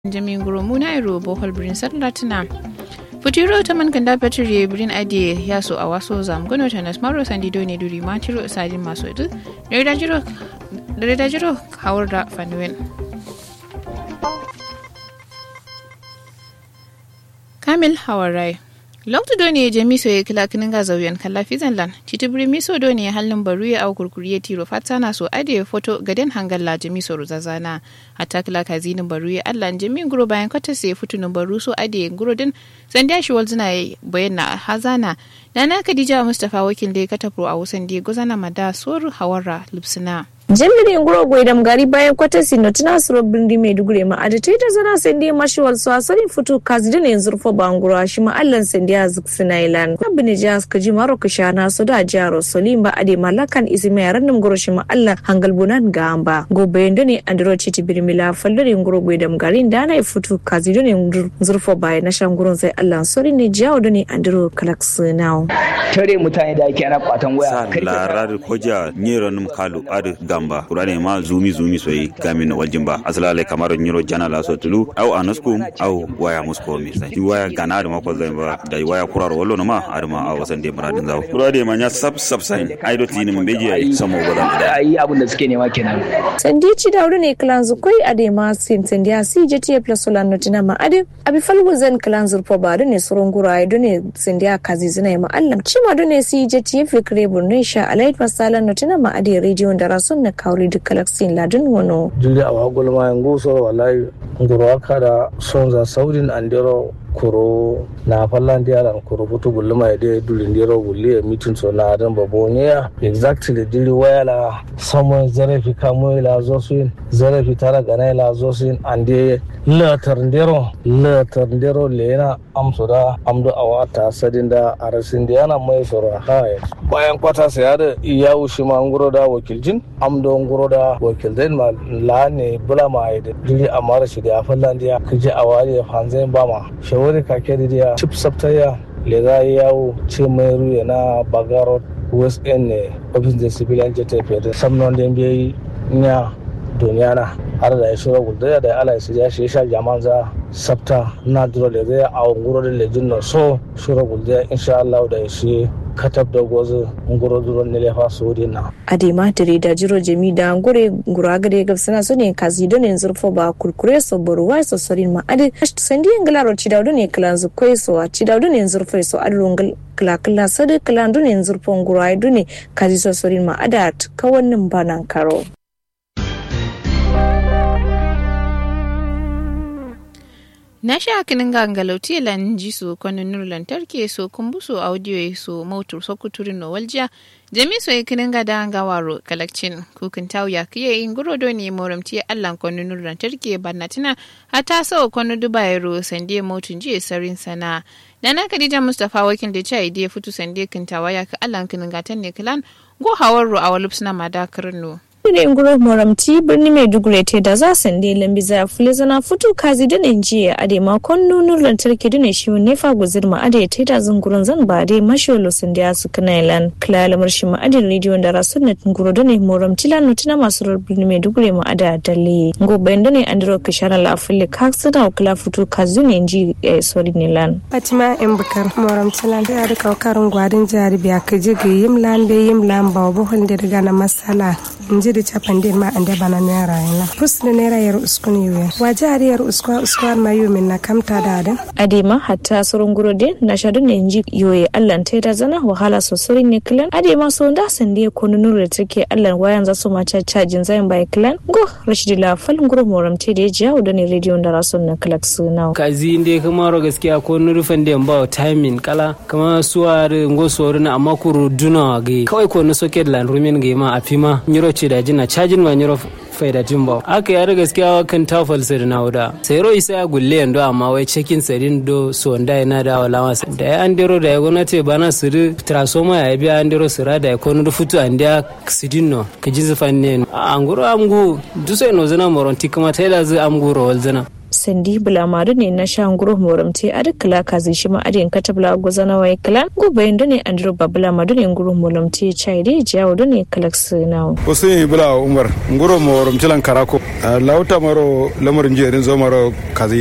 jami guro muna iro bohol birin sarlatina futuro ta man kanda petri birin ade ya so a waso zam gono ta nas maro sandi do ne duri ma tiro sajin maso idu da jiro da jiro hawar da fanuwen kamil hawarai loktu do ne jami so ya kila kinin ga zauyen kalla fizan lan citibiri miso do ne halin baru ya au kurkuri ya tiro fata na so ade foto gaden hangalla jami so ruzazana hatta kila kazinin baru ya allan jami guro bayan kwata sai futunin baru so ade guro din sandiya shi walzina ya bayan na hazana dana kadija mustapha wakil da ya katafro a wasan da ya gozana mada sor hawara lipsina jemmiri nguro goydam gari bayan kwatasi no tina suro bindi maiduguri ma ada taita zana sendi mashiwal so asarin futu kazi dane zurfo banguro shi ma allan sendi a zuksina ilan abini jas kaji maro kishana so da jaro solimba ade malakan izime yaranum nguro shi ma allan hangal bunan gamba go bayan dane andro chiti birmila fallori nguro goydam gari dana futu kazi dane zurfo bayan na shan gurin sai allan sori ne jawo dane andro kalaksinawo tare mutane da ake ana kwatan waya sa larar koja nyero num kalu ad gamba kurane ma zumi zumi soyi gamin na waljin ba asalale kamar nyero jana la so tulu au anasku au waya musko mi sai waya gana da mako zai ba da waya kurar wallo na ma adama a wasan de muradin zawo kurade ma nya sab sab sai ai do tini mun beji ai samo godan da ai abun da suke nema kenan sandici da ne clan zukoi ade ma sin sandiya si jeti plus solan notina ma ade abi falgu zen clan zurpo ba ne surun gura ai ne sandiya kazi zina ma allam cima ne si jeti fikre burne sha alait masalan notina ma ade radio da rasun na kawri duk kalaksin ladin wano jiri a wagul ma yango so wallahi ngoro aka da sonza saudin andero kuro na fallan diyaran kuro butu gulluma ya dai dulin diro gulli ya mitin so na adan babo ne ya exactly diri waya la samun zarafi kamo la zosuin zarafi tara gana la zosuin ande latar ndero latar ndero lena amso da amdo awata sadin da arasin da yana mai soro haya bayan kwata sai ya da iya wushi ma nguro da wakiljin amdo nguro da wakildain ma la ne bula ma ai da diri amara shi da fallan diya kije awari ya fanzain ba ma shawari kake da diya chip saptaya le za yawo ce mai ruya na bagarot west end ne office da civilian jet da samnon da biyayi nya duniya na har da ya shura gudu da ala su ya shi sha jaman za sabta na duro da zai a nguro da lejin na so shura gudu insha Allah da ya shi katab da gozu nguro duro ne lefa su na ade ma tare da jiro jami da ngure ngura gade ga sana so ne kazi do ne zurfo ba kurkure so boruwa so sorin ma ade sandi ngala ro chida do ne klan zu koi so a chida do ne zurfo so adu ngal kala kala sade kala do ne zurfo ngura do ne kazi so sorin ma adat kawannin banan karo na sha kinin gangalauti lan ji su kwanin lantarki so kumbusu audio so motor so kuturin no waljiya jami so kinin ga da gawaro kalakcin kukin tawu ya kiye in guro do ne moramti allan kwanin lantarki barnatina hata so kwanin dubayero sande motun ji sarin sana Nana Khadija Mustapha wakil da ce ya fito sande kintawa ya ka allan kinin gatan ne kilan go hawarro a walupsna madakarin no. ne nguro moramti birni maiduguri te da za sande lambi za fule zana futu kazi da ne jiya ade ma kon nunur lantarki da ne shi ne fa guzir ma ade te da zungurun zan ba ade masholo sun da su kana ilan klala marshi ma ade radio da rasun na nguro da ne moramti la nutina masu rar birni maiduguri ma ada dalle ngo bayan da ne andro kishara la fule kaksa da kula futu kazi ne ji sori ne lan fatima in bukar moramti la da da kaukarin gwadin jari biya ka ji ga yim lan be yim lan ba bo hon da daga na masala inji da capan din ma ande bana naira yana pus da naira yar uskun yuwe waje ari yar uskwa uskwa ma yu min na kamta da adin adema hatta surun guro din na shadu ne inji yoye allan te da zana wahala sosai ne kilan adema so da sande ko nunu da take allan wayan za su ma cajin zayin bai kilan go rashidi la falin guro moram te da ya da ne radio da rasun na kalak suna kazi inde kuma ro gaskiya ko nurufan da ba timing kala kama suwa ngo soru na amma kuru duna ga kawai ko na socket lan rumin ga ma afima nyiro ce da jina cajin ma nyiro faida timba aka yare gaskiya kan tafal sai na wuda sai ro isa ya gulle yando amma wai cekin sadin do so nda yana da wala masa da ya an dero da ya gwamnati bana su ri transformer ya biya an dero sira da ya kono da futu an da sidin no ka ji zafan ne an guro amgu duso no zana moron tikama taila zu amgu ro wal zana sandi bulamadu ne na shan guro moramte a duk kala kazi shi ma adin katabla gozana wai kala gobayin da ne andro babula madu ne guro moramte chai de jawo da ne kalaks nawo usin bula umar nguro moramte lan karako lauta maro lamarin jerin zo maro kazi